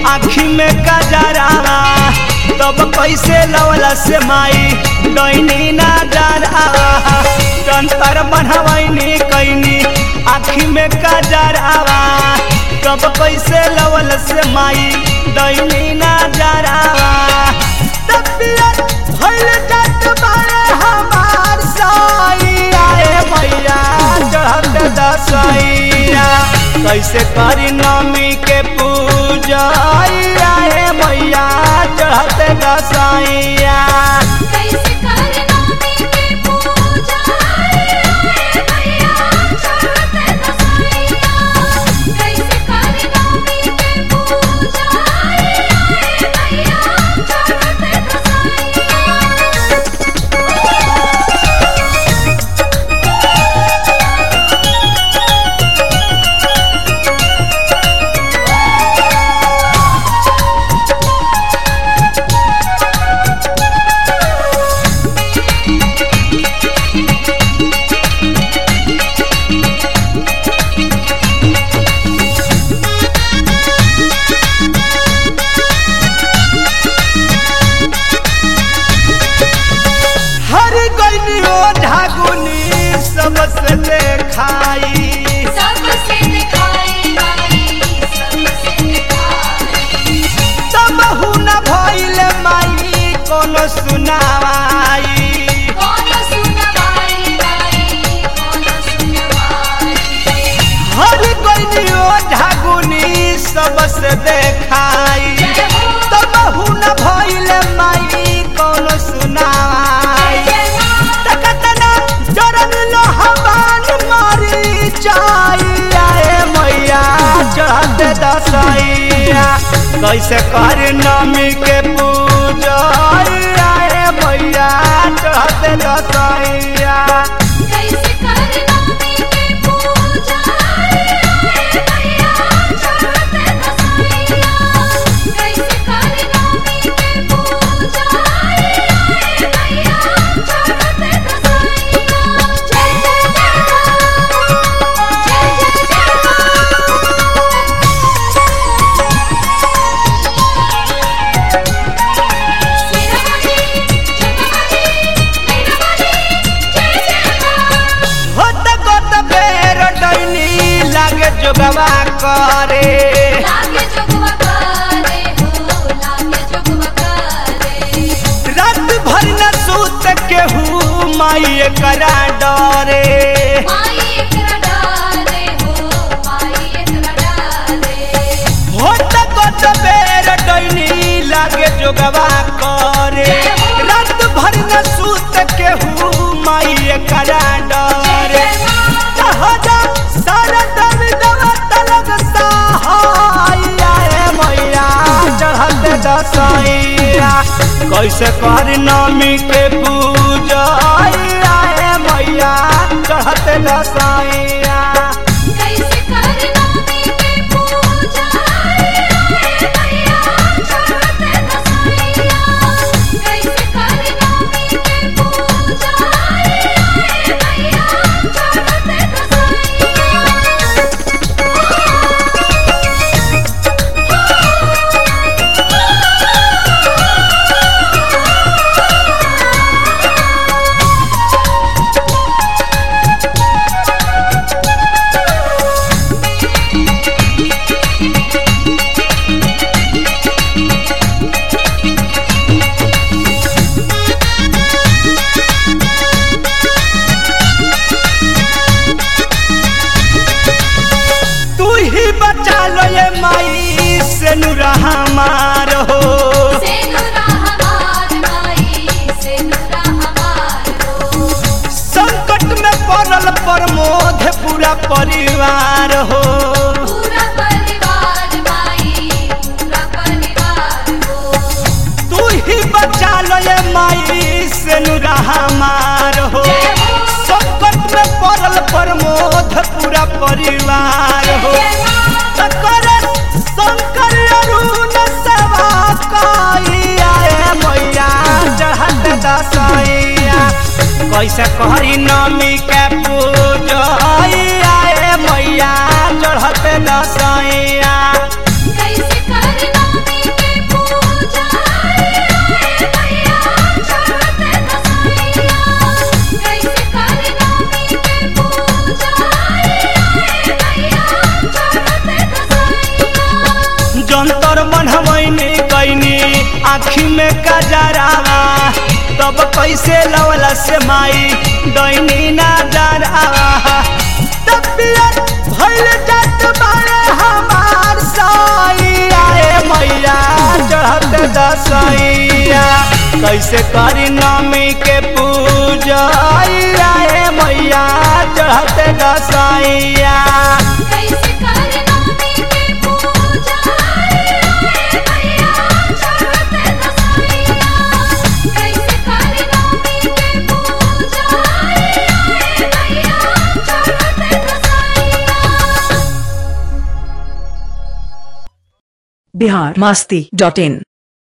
आखी में कजरावा तब कैसे लवला से माई डैनी ना डरावा जंतर बनवैनी कैनी आखी में कजरावा तब कैसे लवल से माई डैनी ना डरावा तबियत भइल जात बारे हमार साइया ए मैया चढ़त दसैया कैसे करी नमी के पूजा ए मैया चढ़त दसैया कैसे करना के पूजा रे भैया चढ़ते दसैया कैसे करना के पूजा रे भैया चढ़ते दसैया हर गइनी ओ ढागुनी सबसे देखाई सबसे दिखाई माई सबसे दिखाई तब हुना भइल माई कोनो सुनावाई कौन सुनवाई माई कौन सुनवाई हर गइनी ओ ढागुनी सबसे देखाई जय हो तब हुना भइल माई कोनो सुनावाई जय मां तकतना जरन लोहबान मारी जाइया ए मैया चढ़त दसैया कैसे कर नमी के पूजा ए मैया चढ़त दसैया कैसे करना के पूजा रे भैया चढ़ते दसैया कैसे करना के पूजा रे भैया चढ़ते दसैया जय जय जय मां जय जय जय मां सिरमणि जगमणि वीरमणि जय जय मां होत गोत बेर डैनी लागे जोगवा करे लागे जगवा करे हो लागे जगवा करे रात भर न सूत केहू माई करा डरे माई एकरा डाले हो माई एकरा डाले होत गोत बेर डैनी लागे जोगवा करे रात भर न सूत केहू माई करा डरे जा सारा दम दवा तलग सहाया ए मैया चढ़त दसैया कैसे कर नमी के पूजा ए मैया चढ़त दसैया कैसे करना के पूजा रे भैया चढ़ते दसैया कैसे करना के पूजा रे भैया चढ़ते दसैया तू ही बचा लो ये माई से नुरा हमार हो सेनुरा हमार माई सेनुरा हमार हो संकट में पड़ल प्रमोद पूरा परिवार हो पूरा परिवार माई पूरा परिवार हो तू ही बचा लो ये माई से नुरा हमार हो जय हो संकट में पड़ल प्रमोद पूरा परिवार हो शंकर शंकर अरुण सभा कहिया ए मैया चढ़त दसैया कैसे करी नमी के पूजा ए मैया चढ़त दसैया कैसे करना आँखी में कजरावा तब कैसे लवला से माई दैनी ना जरावा तबियत भइल जात बारे हमार सैया ए मैया चढ़त दसैया कैसे करी नमी के पूजा ए मैया चढ़त दसैया कैसे करना के पूजा रे मैया चढ़ते दसैया कैसे करना के पूजा रे मैया चढ़ते दसैया बिहार मस्ती डॉट इन